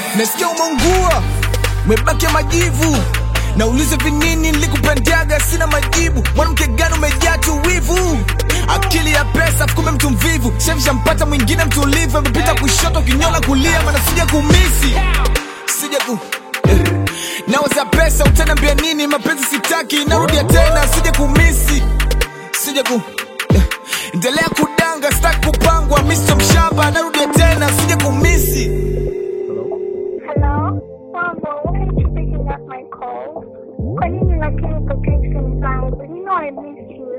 nasikia umeungua umebaki majivu naulize vinini nilikupendaga sina majibu mwanamke gani umejaa tu wivu akili ya pesa fukume mtu mvivu shemshampata mwingine mtulivu amepita kushoto kinyola kulia mana sija kumisi sija ku eh. nawaza pesa utanambia nini mapenzi sitaki narudia tena sija kumisi sija ku eh. endelea kudanga sitaki kupangwa misto mshamba narudia tena sija kumisi Hello? Mambo, why aren't you picking up my calls? Kwa nini lakini protection zangu? You know I miss you.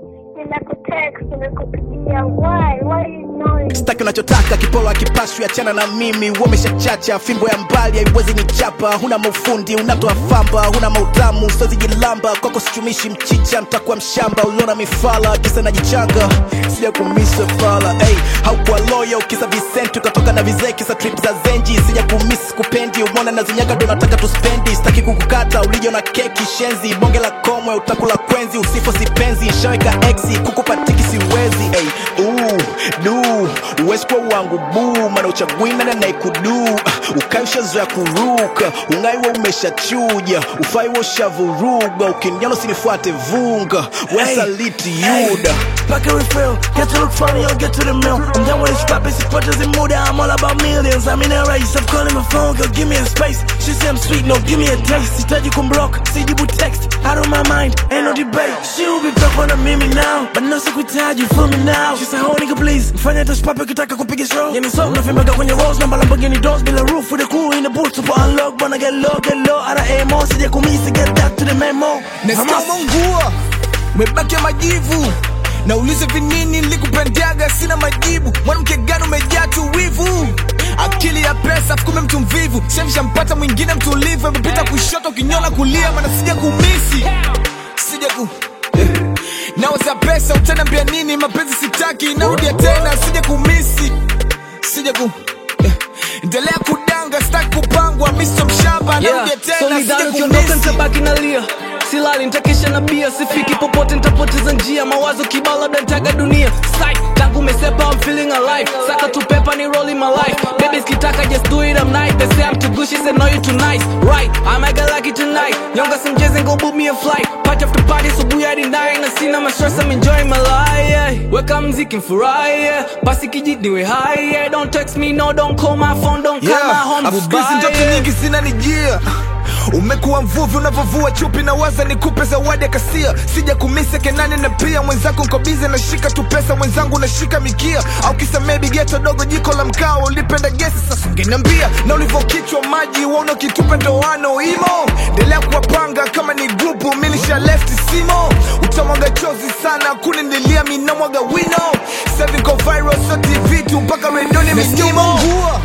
Ninakutext, nimekupigia. Why? Why are you ignoring me? staki unachotaka kipolo akipaswi achana na mimi umeshachacha fimbo ya mbali haiwezi nichapa huna maufundi unatoa famba huna mautamu sozi jilamba kwako sichumishi mchicha ntakuwa mshamba uliona mifala kisa najichanga sija kumisa fala hey, haukuwa loyo kisa visenti ukatoka na vizee kisa trip za zenji sija kumis kupendi umona na zinyaga ndo nataka tuspendi sitaki kukukata ulijo na keki shenzi bonge la komwe utakula kwenzi usifo sipenzi nshaweka exi kukupa tiki siwezi hey, uu, du uwezi kuwa wangu buu mana uchagwina na naikudu ukaishazoya kuruka ungaiwa umeshachuja ufaiwa ushavuruga ukiniana usinifuate vunga wesaliti yuda Back and refill, get to look funny or get to the mill. I'm done with this rap, it's purchase in mood. I'm all about millions. I'm in a race. I'm calling my phone, girl, give me a space. She say I'm sweet, no, give me a taste. Sitaji kumblock, sijibu text. Out of my mind, ain't no debate. She will be back on a mimi now, but no sikuitaji, feel me now. She say, oh nigga, please, mfanya touch papa ukitaka kupiga show. Yani so, nafimbaga kwenye walls, namba Lamborghini doors, bila roof with a cool in the booth, super unlock, wanna get low, get low, out of AMO, sija kumisi, get that to the memo. nasikia umeungua umebaki majivu naulize vinini nilikupendaga sina majibu mwanamke gani umejaa tu wivu akili ya pesa fukume mtu mvivu shemshampata mwingine mtulivu amepita kushoto kinyola kulia mana sija kumisi sija ku eh. nawaza pesa utanambia nini mapenzi sitaki narudia tena sija kumisi sija ku eh. endelea kudanga sitaki kupangwa misto mshamba narudia tena solidano sija ukiondoka kumisi nitabaki nalia silali nitakesha na bia sifiki popote nitapoteza njia mawazo kibao labda nitaga dunia Psych, tangu umesepa I'm feeling alive saka tu pepa ni rolling my life babies kitaka just do it I'm nice they say I'm too good she said no you too nice right I might get lucky tonight nyonga some jazz and go book me a flight party after party subuhi hadi nine na sina ma stress I'm enjoying my life yeah. weka mziki mfurahi yeah. basi kijit niwe high yeah. don't text me no don't call my phone don't call my home Afukuzi goodbye ndoto yeah. nyingi zinanijia umekuwa mvuvi unavyovua chupi na waza nikupe zawadi ya kasia sija kumise kenani na pia mwenzako nkobize nashika tu pesa mwenzangu nashika mikia au kisamee bigeto dogo jiko la mkao ulipenda gesi sasa ungeniambia na ulivyokichwa maji waona ukitupa ndoano imo endelea kuwapanga kama ni grupu milisha left simo utamwaga chozi sana kuninilia minamwaga wino Seven ko viral so tv tu mpaka redoni minyimo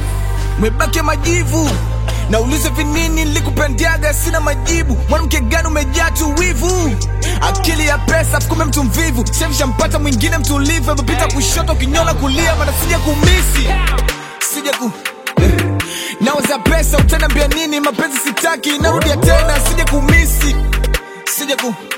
umebaki majivu naulize vinini nilikupendaga sina majibu mwanamke gani umejaa tu wivu akili ya pesa fukume mtu mvivu shemshampata mwingine mtulivu amepita kushoto kinyola kulia mana sija kumisi sija ku eh. nawaza pesa utanambia nini mapenzi sitaki narudia tena sija kumisi sija ku